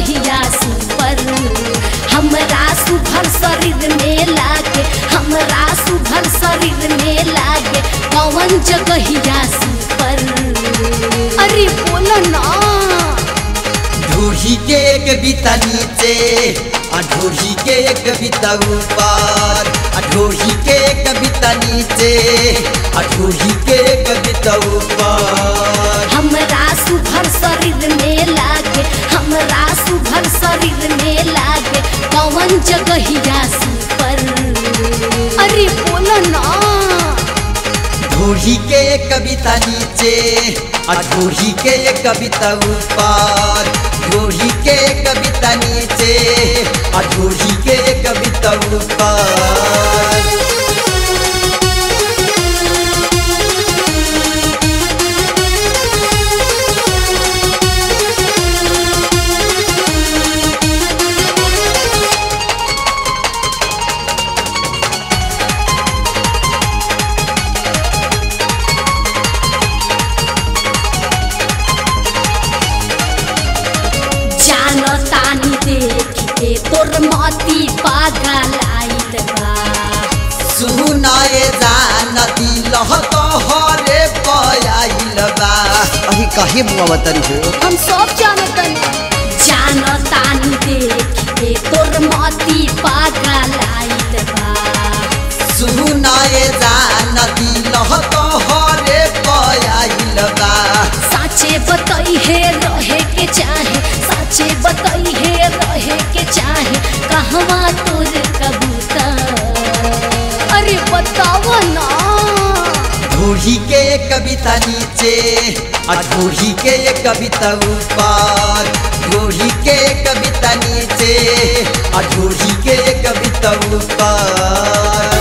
जगहिया सुपर हमरा सुभर शरीर में लागे हमरा सुभर शरीर में लागे कौन जगहिया सुपर अरे बोलो ना ढूढ़ी के एक बिता नीचे आ ढूढ़ी के एक बिता ऊपर आ ढूढ़ी के एक बिता नीचे आ ढूढ़ी के एक बिता ऊपर हमरा सुभर शरीर में लागे हमरा सुभर शरीर में लागे कौन जगहिया सुपर अरे बोलो ना ढूढ़ी के एक कविता नीचे आ ढूढ़ी के एक कविता ऊपर ढूढ़ी के एक कविता नीचे आ ढूढ़ी के एक कविता ऊपर जानो तानी देख के तोर मती पागल आइल बा सुनाए जान दिल तो हरे पयाइल बा अही कहे बुआ बतारी हो हम सब जानतनी जानो तानी देख के तोर मती पागल आइल बा सुनाए जान दिल तो हरे पयाइल बा साचे बताई है रहे के चाहे साचे बताई है रहे के चाहे कहवा तोर कबूतर अरे बताओ ना ढूढ़ी के एक कविता नीचे आ ढूढ़ी के एक कविता ऊपर ढूढ़ी के एक कविता नीचे आ ढूढ़ी के एक कविता ऊपर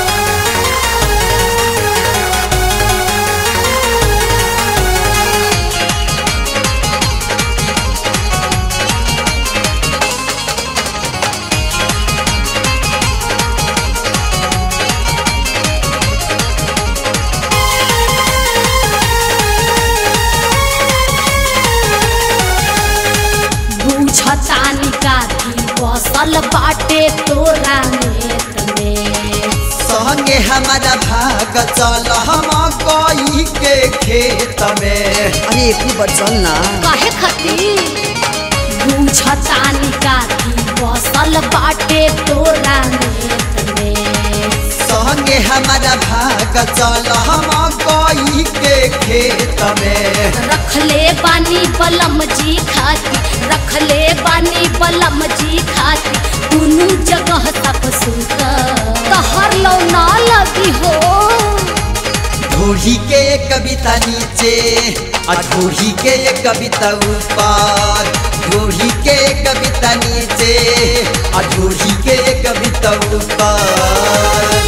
बुझतानी काथी बसल बाटे तोरा नेत में संगे हमारा भाग चल हम कोई के खेत में अरे एक बार चल ना काहे खातिर बुझतानी काथी बसल बाटे तोरा नेत में संगे हमारा भाग चल हम कोई के खेत में रखले बानी बलम जी खाती रखले बानी बलम जी खाती दुनू जगह तक सुनता तहर लो ना लगी हो ढूढ़ी के एक कविता नीचे आ ढूढ़ी के एक कविता ऊपर ढूढ़ी के एक कविता नीचे आ ढूढ़ी के एक कविता ऊपर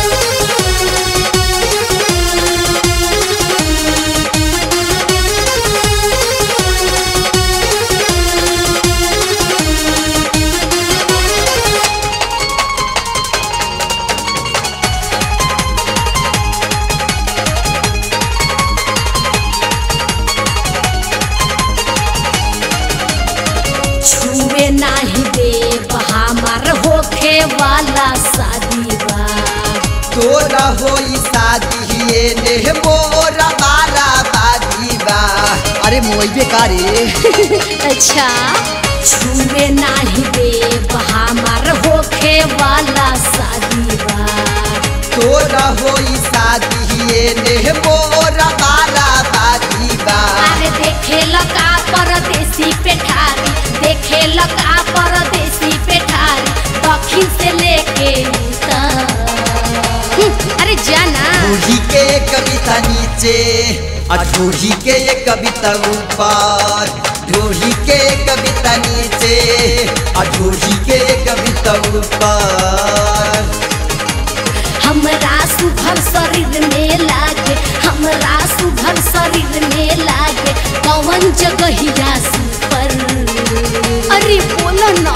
छुए नाही दे हमार होखे वाला शादी बा तोरा होई शादी ये ने मोरा बारा बादी बा अरे मोई बेकारे अच्छा छुए नाही दे हमार होखे वाला शादी बा तोरा होई शादी ये ने मोरा बारा बादी बा अरे देखे लगा परदेसी पेठारी देखे लगा परदेसी पेठारी दक्षिण से लेके उत्तर हम्म, अरे जाना ढूढ़ी के एक कविता नीचे आ ढूढ़ी के एक कविता ऊपर ढूढ़ी के एक कविता नीचे आ ढूढ़ी के एक कविता ऊपर हमरा सुभर शरीर में लागे हमरा सुभर शरीर में लागे कौन जगहिया सुपर अरे बोलो ना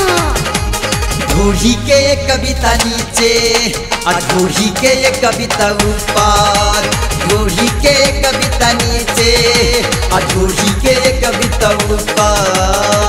ढूढ़ी के एक कविता नीचे आ ढूढ़ी के एक कविता ऊपर ढूढ़ी के एक कविता नीचे आ ढूढ़ी के एक कविता ऊपर